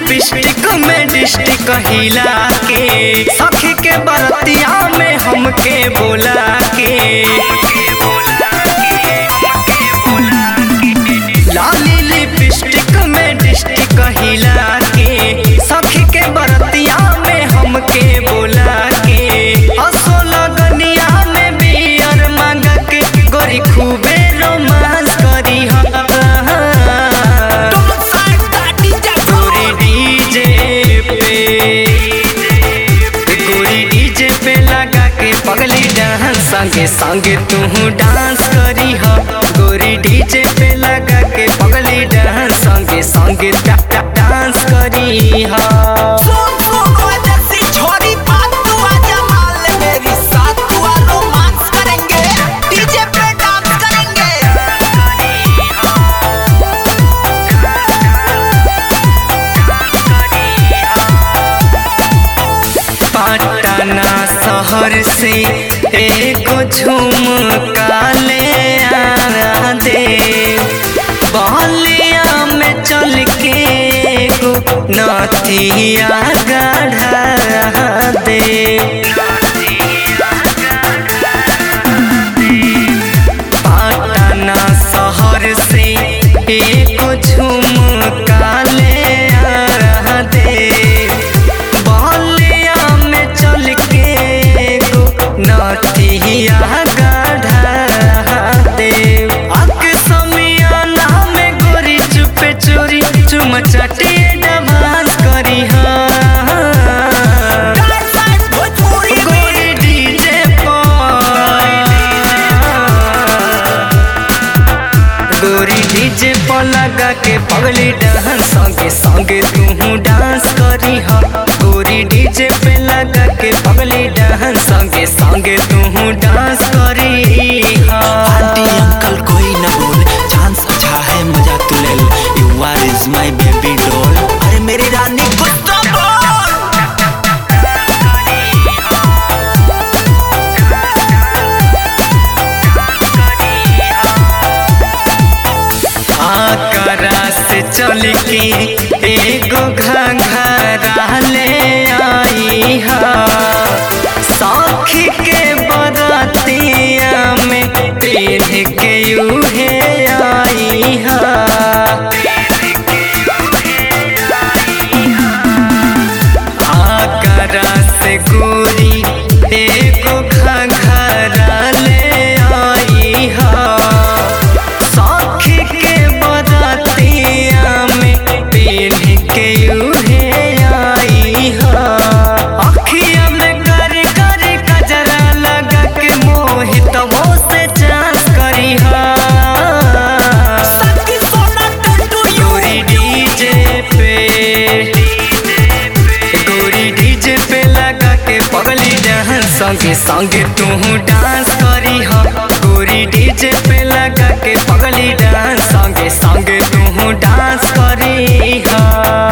lipstick में district हिला के सखी के बरतिया में हमके बोला के लाली लिपस्टिक में डिस्टिक हिला के सखी के बरतिया में हमके बोला के असो लगनिया में बियर मांग के गोरी खूबे रोमांस करी हा गोरी डीजे पे गोरी डीजे पे लगा के पगली डांस संगे संगे तू डांस करी हा गोरी डीजे पे लगा के पगली डांस संगे संगे डा- डा- डांस करी हा सुन सुन ओए जैसी छोरी बात तू आजा मान ले मेरी साथ तू आ रोमांस करेंगे डीजे पे डांस करेंगे पटना शहर से एगो झुमका ले आ दे बलिया में चल के एगो नथिया गढ़ा दे पटना शहर से एगो झुमका ले आ दे बलिया में चल के एगो नथिया गढ़ा दे अक समियाना में गोरी चुपे चोरी चुम चटे डांस करी हाँ डांस डांस भोजपुरी में गोरी डीजे पर गोरी डीजे पर लगा के पगली डांस संगे संगे तू डांस करी हा गोरी डीजे पे लगा के पगली डांस संगे संगे तू डांस करी हा आंटी अंकल कोई न बोल चांस अच्छा है मजा तू ले ले you are is my baby doll अरे मेरी रानी कुछ तो बोल आकरा से चल के एगो घंघरा ले आई हा सखी के बरतिया में पेढ़ के यूहे आई हा आकरा से गोरी एगो घंघरा ले आई हा सखी के बरतिया में पेढ़ के यूहे आई हा अखिया में कर कर कजरा लगा के मोहित वो से चांस करी हा सखी सोना टंटू गोरी डीजे पे गोरी डीजे पे लगा के पगली डांस संगे संगे तू डांस करी हा गोरी डीजे पे लगा के पगली डांस संगे संगे तू डांस करी हा